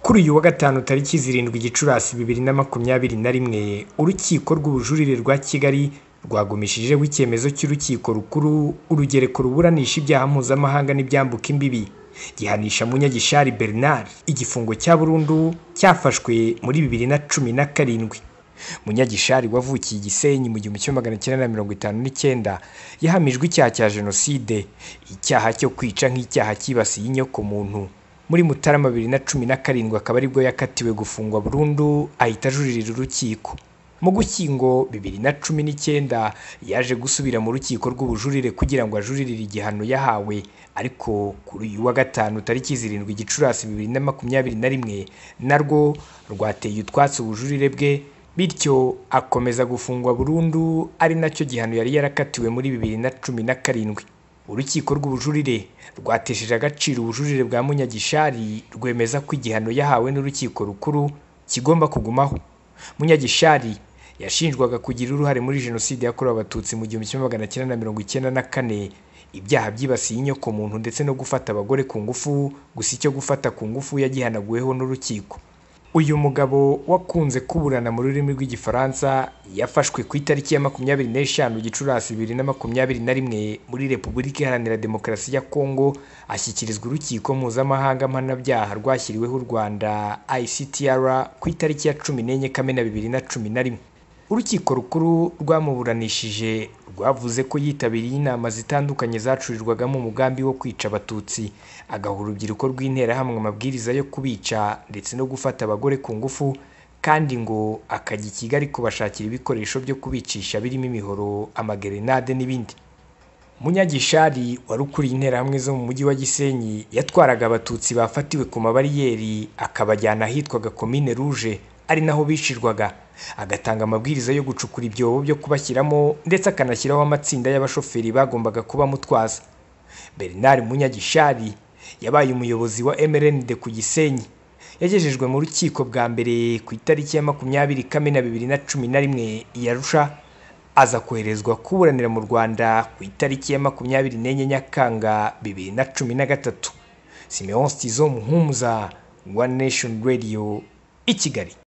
kuri uyu wa gatanu tariki zirindwi gicurasi bibiri na makumyabiri na rimwe urukiko rw'ubujurire rwa kigali rwagumishijeho icyemezo cy'urukiko rukuru urugereko ruburanisha ibyaha mpuzamahanga n'ibyambuka imbibi gihanisha munyagishari bernard igifungo cya burundu cyafashwe muri bibiri na cumi na karindwi munyagishari wavukiye i gisenyi mu gihumbi kimwe magana cyenda na mirongo itanu n'icyenda yahamijwe icyaha cya jenoside icyaha cyo kwica nk'icyaha cyibasiye inyokomuntu muri mutarama bibiri na cumi na karindwi akaba aribwo yakatiwe gufungwa burundu ahita ajurira urukiko mu gushyingo bibiri na cumi n'icyenda yaje gusubira mu rukiko rw'ubujurire kugira ngo ajurire igihano yahawe ariko kuri uyu wa gatanu tariki zirindwi gicurasi bibiri na makumyabiri na rimwe narwo rwateye utwatsi ubujurire bwe bityo akomeza gufungwa burundu ari nacyo gihano yari yarakatiwe muri bibiri na cumi na karindwi urukiko rw'ubujurire rwatesheje agaciro ubujurire bwa munyagishari rwemeza ko igihano yahawe n'urukiko rukuru kigomba kugumaho munyagishari yashinjwaga kugira uruhare muri jenoside yakorewe abatutsi mu gihumbi kimwe magana cyenda na mirongo icyenda na kane ibyaha byibasiye inyokomuntu ndetse no gufata abagore ku ngufu gusa icyo gufata ku ngufu yagihanaguweho n'urukiko uyu mugabo wakunze kuburana mu rurimi rw'igifaransa yafashwe ku itariki ya makumyabiri n'eshanu gicurasi bibiri na makumyabiri na rimwe muri repubulika iharanira demokarasi ya kongo ashyikirizwa urukiko mpuzamahanga mpanabyaha rwashyiriweho u rwanda ictr ku itariki ya cumi n'enye kamena bibiri na cumi na rimwe urukiko rukuru rwamuburanishije rwavuze ko yitabiriye inama zitandukanye zacurirwagamo umugambi wo kwica abatutsi agaha urubyiruko rw'interahamwe amabwiriza yo kubica ndetse no gufata abagore ku ngufu kandi ngo akajya i kigali kubashakira ibikoresho byo kubicisha birimo imihoro amagerenade n'ibindi munyagishari wari ukuriye interahamwe zo mu mujyi wa gisenyi yatwaraga abatutsi bafatiwe ku mabariyeri akabajyana ahitwaga komine ruje ari naho bicirwaga agatanga amabwiriza yo gucukura ibyobo byo kubashyiramo ndetse akanashyiraho amatsinda y'abashoferi bagombaga kuba mutwaza bernard munyagishari yabaye umuyobozi wa mrnd ku gisenyi yagejejwe mu rukiko bwa mbere ku itariki ya makumyabiri kamena bibiri na cumi na rimwe iyarusha aza koherezwa kuburanira mu rwanda ku itariki ya makumyabiri n'enye nyakanga bibiri na cumi na gatatu simeon stizo muhumuza one nation radio i kigali